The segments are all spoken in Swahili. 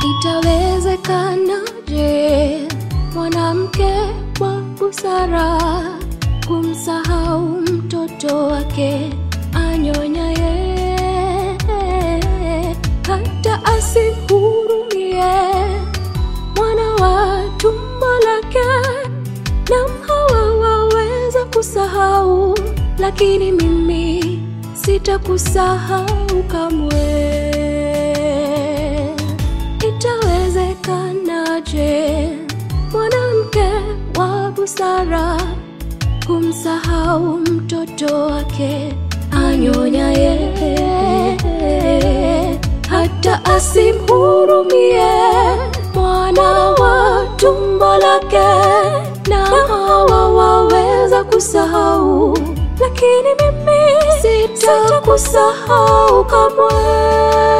Itawezekanaje mwanamke wa busara kumsahau mtoto wake anyonyaye, hata asihurumie mwana wa tumbo lake? Nam, hawa waweza kusahau, lakini mimi sitakusahau kamwe. Itawezekanaje mwanamke wa busara kumsahau mtoto wake anyonyaye, hata asimhurumie mwana wa tumbo lake? Na hawa waweza kusahau, lakini mimi sitakusahau kamwe.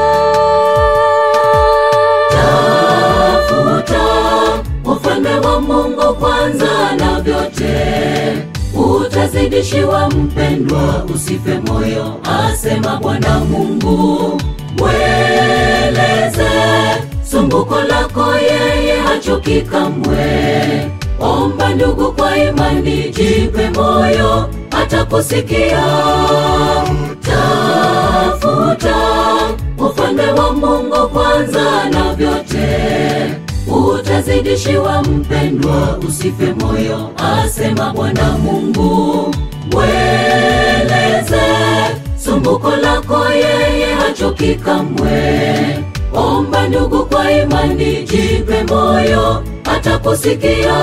Tafuta ufalme wa Mungu kwanza, na vyote utazidishiwa. Mpendwa, usife moyo, asema Bwana Mungu. Mweleze sumbuko lako, yeye hachoki kamwe. Omba ndugu, kwa imani, jipe moyo, atakusikia. Tafuta ufalme wa Mungu kwanza, na vyote utazidishiwa. Mpendwa, usife moyo, asema Bwana Mungu. Mweleze sumbuko lako, yeye hachoki kamwe. Omba ndugu, kwa imani, jipe moyo, atakusikia.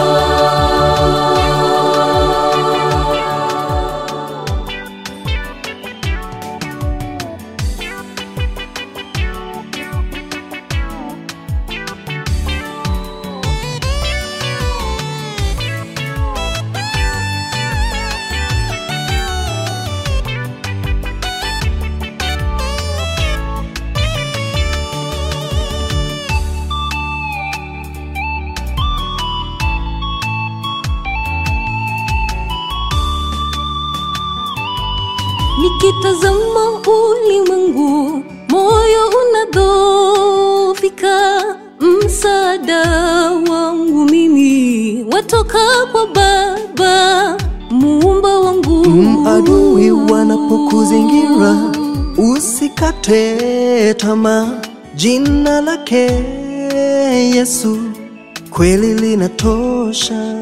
Nikitazama ulimwengu, moyo unadhoofika. Msaada wangu mimi watoka kwa Baba muumba wangu. Adui wanapokuzingira usikate tamaa, jina lake Yesu kweli linatosha.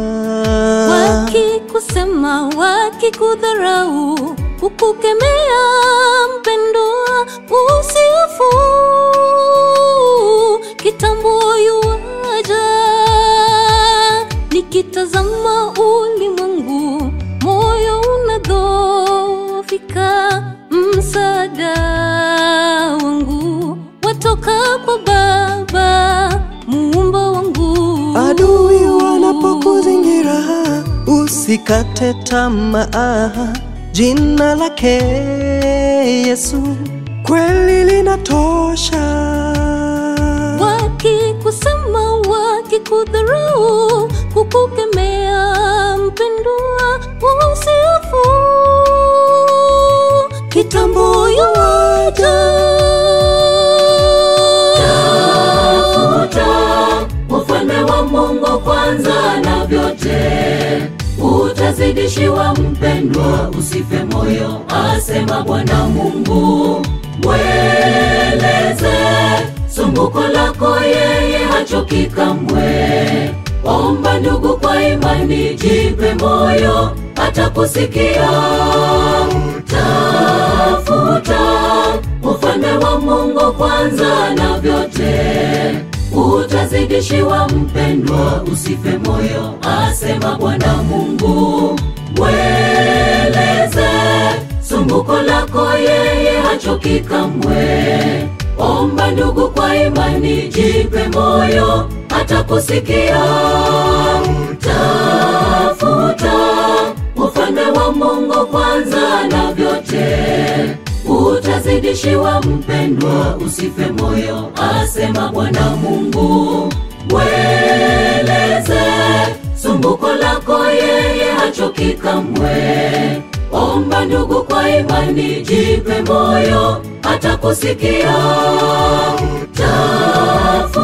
Wakikusema, wakikudharau, kukukemea, mpendwa, usihofu, kitambo yuaja. Nikitazama ulimwengu, moyo unadhoofika. Msaada wangu watoka kwa Baba muumba wangu. Adui wanapokuzingira usikate tamaa, jina lake Yesu kweli linatosha. Wakikusema, wakikudharau, kukukemea, mpendwa, usihofu, kitambo yuaja. Tafuta ufalme wa Mungu kwanza, na vyote utazidishiwa. Mpendwa, usife moyo, asema Bwana Mungu. Mweleze sumbuko lako, yeye hachoki kamwe. Omba ndugu, kwa imani, jipe moyo, atakusikia. Tafuta ufalme wa Mungu kwanza, na vyote utazidishiwa. Mpendwa, usife moyo, asema Bwana Mungu. Mweleze sumbuko lako, yeye hachoki kamwe. Omba ndugu, kwa imani, jipe moyo, atakusikia. Tafuta ufalme wa Mungu kwanza, na vyote utazidishiwa. Mpendwa, usife moyo, asema Bwana Mungu. Mweleze sumbuko lako, yeye hachoki kamwe. Omba ndugu, kwa imani, jipe moyo, atakusikia. Tafuta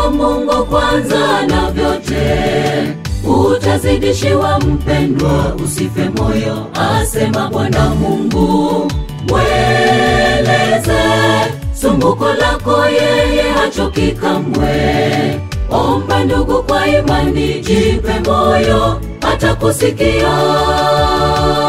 mungu kwanza na vyote utazidishiwa mpendwa usife moyo asema bwana mungu mweleze sumbuko lako yeye hachoki kamwe omba ndugu kwa imani jipe moyo atakusikia